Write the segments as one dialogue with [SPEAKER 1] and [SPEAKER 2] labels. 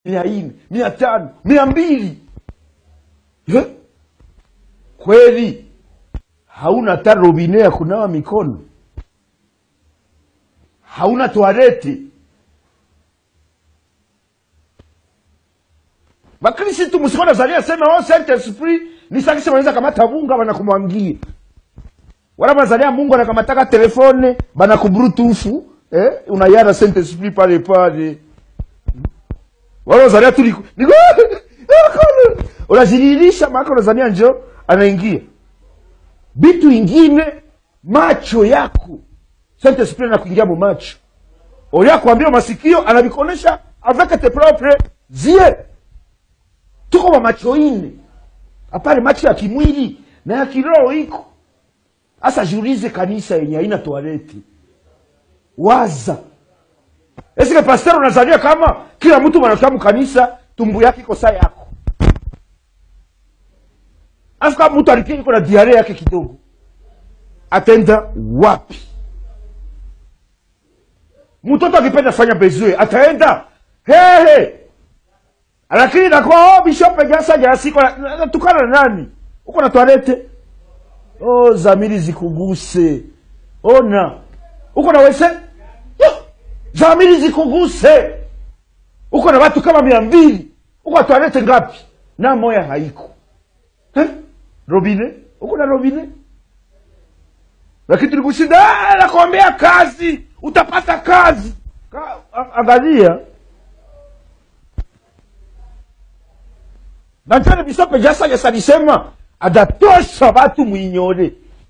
[SPEAKER 1] mia nne mia tano mia mbili Eh? kweli hauna hata robine ya kunawa mikono hauna toalete bakristu musikuwa nazalia sema o saint esprit ni sakisi wanaweza kamata bunga banakumwangia wala bazalia mungu anakamataka telefone banakubrutufu eh? unayara saint esprit pale pale wala unazalia tu liko- liko- unazililisha maaka unazania njo anaingia bitu ingine macho yako saint esprit anakuingia mu macho olia kuambia masikio anavikonesha avec tes propres yeux tuko wa macho ine apale macho ya kimwili na ya kiroho iko hasa jiulize kanisa yenye haina toaleti waza esike pasteur unazalia kama kila mtu mwanakia mkanisa tumbu yake iko saa yako afu kama mtu alikia iko na diare yake kidogo atenda wapi mtoto akipenda fanya bezwe ataenda hehe lakini nakuwa oh, bishop jasa jasiko natukana na nani uko na toalete oh, zamiri zikuguse ona uko na wese Yo, zamiri zikuguse uko na watu kama mia mbili uko na toalete ngapi na moya haiko eh? robine uko na robine lakini tulikushinda "Ah, nakuambia kazi utapata kazi Ka, a- angalia na njone bisope jasagesa alisema adatosha watu mwinyore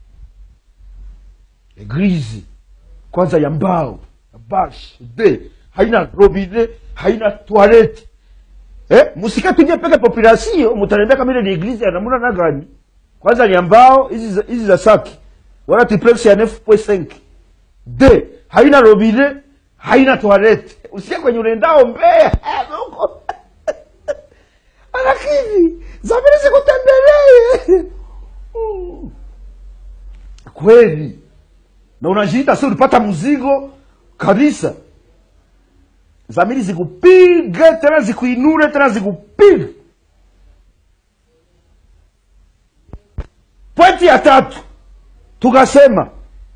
[SPEAKER 1] eglize kwanza ya mbao ya bash de haina robine haina toilette eh, musike tuje peke population mutanembea kama ile ni eglize ya namuna na gani kwanza ni ya mbao hizi za- hizi za saki wala triplex ya 9.5 de haina robine haina toilette usikie kwenye unaendao mbea huko lakini zamiri zikutembelee Mm. kweli na unajiita si ulipata mzigo kabisa zamiri zikupige tena zikuinure tena zikupige pointi ya tatu tukasema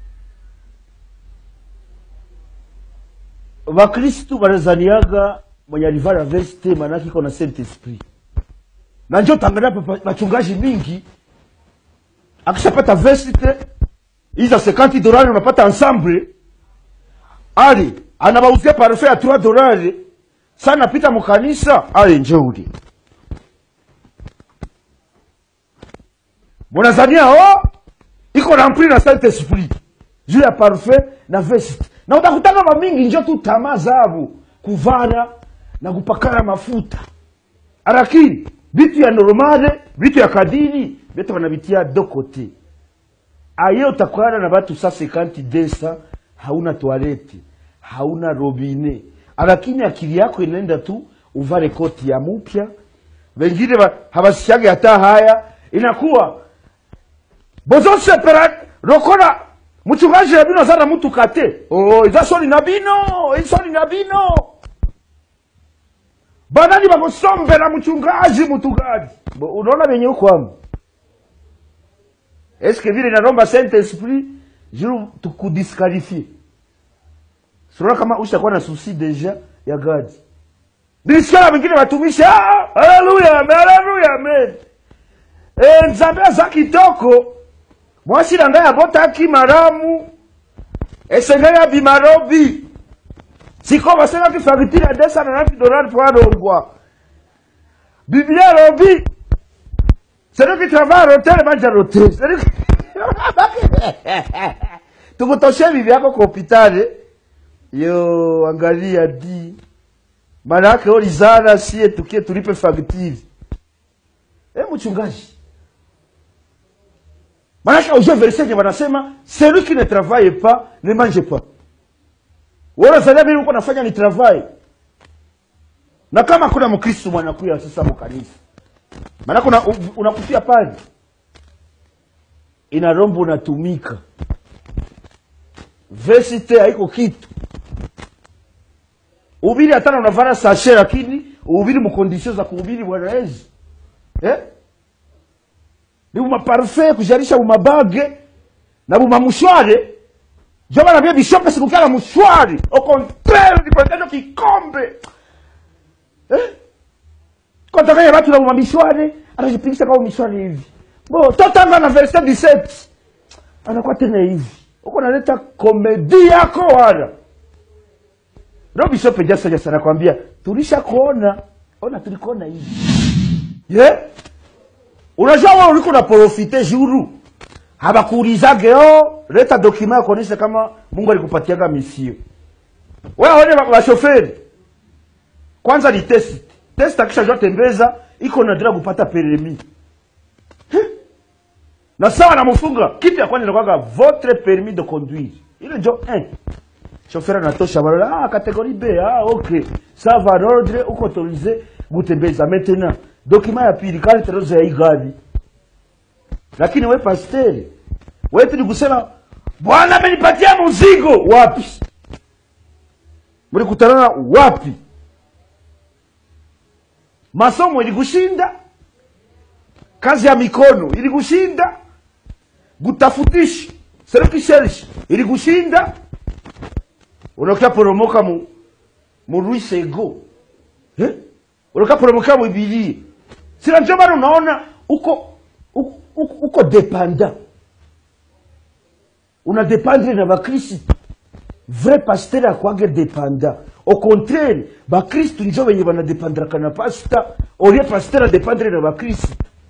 [SPEAKER 1] vakristu wanazaniaga mwenye alivara veste manake iko na saint esprit na njo tangalia papa- wachungaji mingi akishapata veste hizi za 50 dolari unapata ensemble ali anabauzia parfum ya 3 dolari sa napita mukanisa ale njeuli munazania o iko rampli na saint esprit juu ya parfum na veste na utakutana mamingi njo tu tamaa zavo kuvara na kupakana mafuta lakini vitu ya normale vitu ya kadiri vyote wanavitia do kote aye utakwana na batu sa 50 desa hauna toalete hauna robine lakini akili yako inaenda tu uvare koti ya mupya wengine ba- habasikiage hata haya inakuwa bozosepera lokola mchungaji na bino aza na mutuka te oh, eza soni na bino isoni na bino banani bakusombera mchungaji mtugaji Bo- unaona venye ukwamo eske vile naromba saint esprit juru tukudisqualifie sura kama ushakuwa na susi deja ya gadi nilisikia wengine watumishi "Ah, haleluya amen, haleluya amen Eh, nzambe aza kitoko mwasi na ngai abotaki maramu esengeli abima lobi siko basengaki facture ya 290 dollars po alongwa biblia lobi celui qui travaille à l'hôtel mange à l'hôtel Celui qui- tukutoshe bibi yako kwa hospitali yo angalia di manake olizana sie tukie tulipe facture e mchungaji manake ujue verset yenye wanasema celui qui ne travaille pas ne mange pas wanazalia mimi uko nafanya ni travail na kama kuna mkristo mwanakuya sasa mkanisa maanake una, u- unakufia pale ina rombo unatumika vesite haiko kitu ubili hatana unavana sashe lakini uhubiri mukondisio za kuhubiri bwana yesu eh? ni bumaparufe kujarisha bumabage na bumamushware jo bana bie bishope sikukala mushwari au contraire nipatacho kikombe eh? kotakanya batu na bumamishware anajipigisha kama mishwari hivi bo totanga na verse 17 anakuwa tena hivi uko naleta komedi yako wala ndo bishop jasa jasa anakwambia tulisha kuona ona tulikuona hivi ye yeah? unajua wewe uliko na profite juru habakuulizage o leta dokima ya kuonyesha kama mungu alikupatiaga misio wewe one washoferi kwanza ni test test akishajua tembeza iko nadira kupata peremi Heh. na sawa namufunga kitu ya kwanza inakuwaga votre permis de conduire ile njo eh. chauffeur anatosha balola ah, catégorie b ah, ok ça va l'ordre uko autorisé gutembeza maintenant document ya pili carte rose ya igari lakini we pasteri wetu ni kusema bwana amenipatia mzigo wapi mlikutanana wapi masomo ilikushinda kazi ya mikono ilikushinda gutafutisha serikishershi ilikushinda unakia poromoka mu mu ruisego eh? unakia poromoka mu bibilia sina ndio bado unaona uko uko, uko, uko dependa una dependre na bakristu vrai pasteur akwage dependa au contraire bakristu njo benye banadepandraka na pasta olie pasteur adependre na bakristu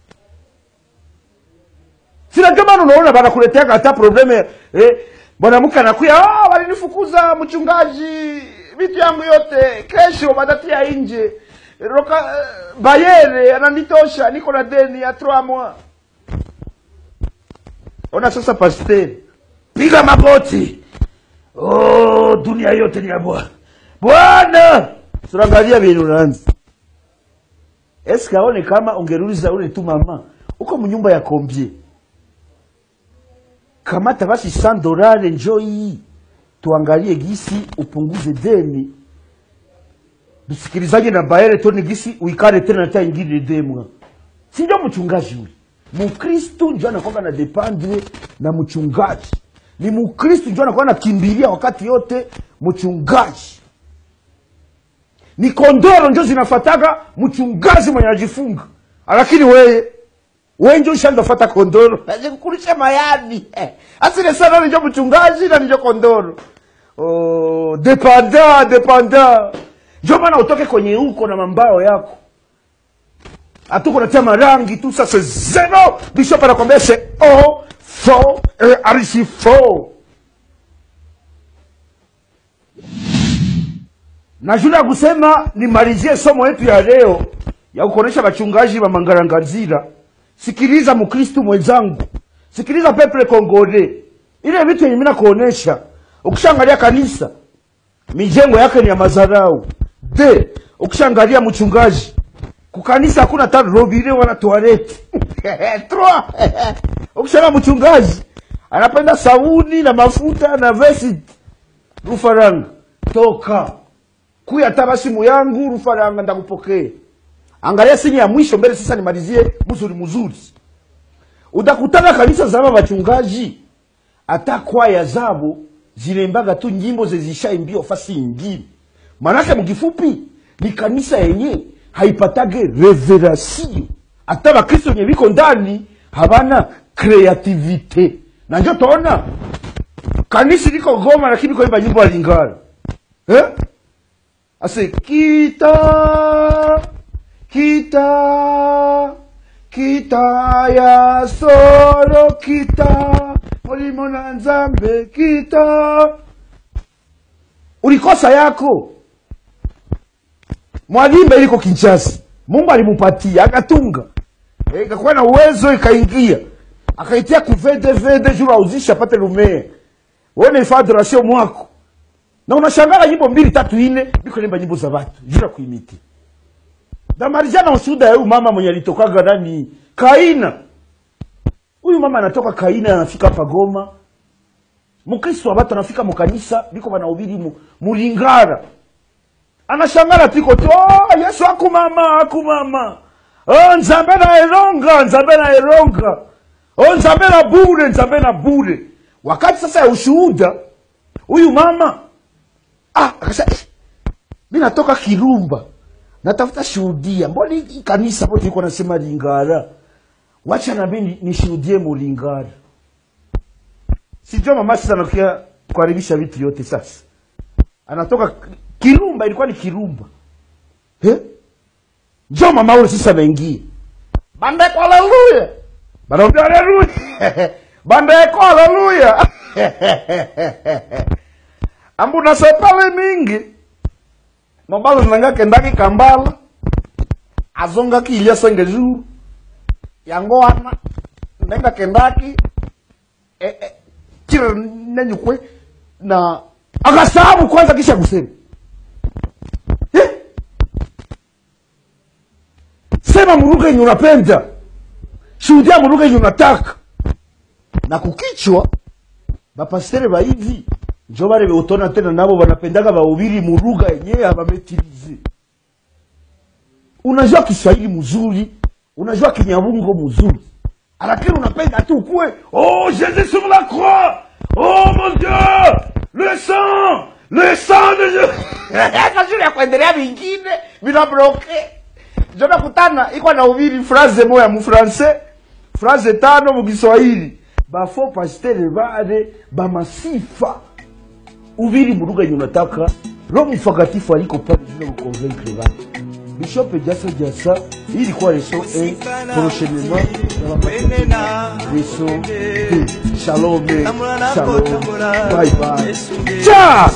[SPEAKER 1] sina ndio maana unaona banakuleteaga hata probleme eh, mwanamke anakuya ah, walinifukuza mchungaji vitu yangu yote kesho batatia nje roka eh, bayere ananitosha niko na deni ya trois mois ona sasa pasteri piga magoti oh, dunia yote ni ya bwana bwana tunaangalia vile unaanza eske aone kama ungeruliza ule tu mama uko mnyumba ya kombie kamata basi 100 dolari njo hii tuangalie gisi upunguze deni dusikilizaje na baere tone gisi uikare tena ta ingine demwa si ndio mchungaji ule mukristu njo anakwanga na dependre na mchungaji ni mukristu njo anakuwa nakimbilia wakati yote mchungaji ni kondoro njo zinafataga mchungaji mwenye ajifunga lakini weye we njo ushandofata kondoro azikukulisha mayani asile sana nijo mchungaji na nijo kondoro oh, depanda depanda njo maana utoke kwenye huko na mambao yako hatuko natia marangi tu sasa zero bishop anakwambia se o fo e arisi fo na juu ya kusema nimalizie somo yetu ya leo ya kuonesha wachungaji wa mangarangazira sikiliza mkristu mwenzangu sikiliza peple kongole ile vitu yenye mina kuonesha ukishaangalia kanisa mijengo yake ni ya mazarau de ukishaangalia mchungaji kukanisa hakuna hata robine wala toaleti Trois. ukishaangalia mchungaji anapenda sabuni na mafuta na vesi rufaranga toka kuya hata basimu yangu rufaranga ndakupokea angalia sini ya mwisho mbele sasa nimalizie mzuri mzuri utakutana kanisa zama wachungaji hata kwaya zabo zilembaga tu nyimbo zezishaimbio fasi ingine manake mkifupi ni kanisa yenye haipatage reverasio hata bakristo wenye biko ndani habana kreativite na njo taona kanisa liko goma lakini koimba nyimbo ya lingala eh? ase kita kita kita ya solo kita molimo na nzambe kita ulikosa yako mwalimbe iliko kinchasi mungu alimupatia akatunga Eh, ikakuwa na uwezo ikaingia akaitia kuvede vede juu auzisha apate lumea wone ifa adoration mwako na unashangala nyimbo mbili tatu ine biko limba nyimbo za watu juu ya kuimiti damarijana ushuhuda ya huyu mama mwenye alitokaga nani kaina huyu mama anatoka kaina anafika hapa goma mkristo wa watu anafika mukanisa biko banahubiri mu, mulingara anashangala tiko tu oh, yesu akumama akumama oh, nzambe na eronga nzambe na eronga oh, nzambe na bure nzambe na bure wakati sasa ya ushuhuda huyu mama ah, akasema "Eh, mi natoka kirumba natafuta shuhudia mbona hii kanisa po tuliko nasema lingara wacha nami ni- nishuhudie mulingara sijua mama sasa anakia kuharibisha vitu yote sasa anatoka kirumba ilikuwa ni kirumba eh? njo mama ule sasa anaingia bandeko haleluya banaambia haleluya bandeko haleluya ambu nasepale mingi nobalo nanga kendaki kambala azongaki ilya senge juru yango wana nenga kendaki eh, eh, chira nenyukwe na akasahabu kwanza kisha kusema eh? sema muruga yenye unapenda shuhudia muruga yenye unataka na kukichwa bapastere ba hivi njo bale beutona tena nabo banapendaga bahubiri muruga yenyewe abametilize unajua kiswahili mzuri unajua kinyabungo mzuri lakini unapenda tu kuwe oh jésus sur la croix oh mon dieu le sang le sang de Jésus kazuri ya kuendelea vingine bila bloke njo nakutana iko na ubiri phrase moya mufrancais phrase tano mukiswahili bafo pastere bale bamasifa ubiri mu lugha yenye unataka roho mtakatifu aliko pale vile kuconvaincre watu bishop jasa jasa hii ilikuwa leso 1 prochainement na
[SPEAKER 2] Wenena.
[SPEAKER 1] leso 2 shalom
[SPEAKER 2] Tambula nako,
[SPEAKER 1] shalom
[SPEAKER 2] tambula.
[SPEAKER 1] bye bye
[SPEAKER 2] Yesu ndiye.
[SPEAKER 1] cha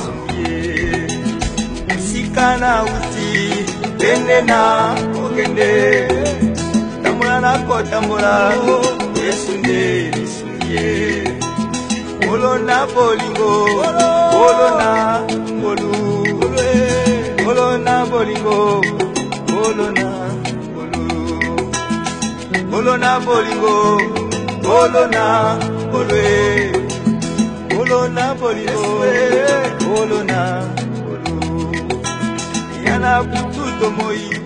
[SPEAKER 2] Sika na uti tende na okende tambula nako tambula yesu nde yesu ndiye olona bolingo olona ngolu olona bolingo olona ngolu olona bolingo olona olwe olona bolingo olona ngolu yana kututo moi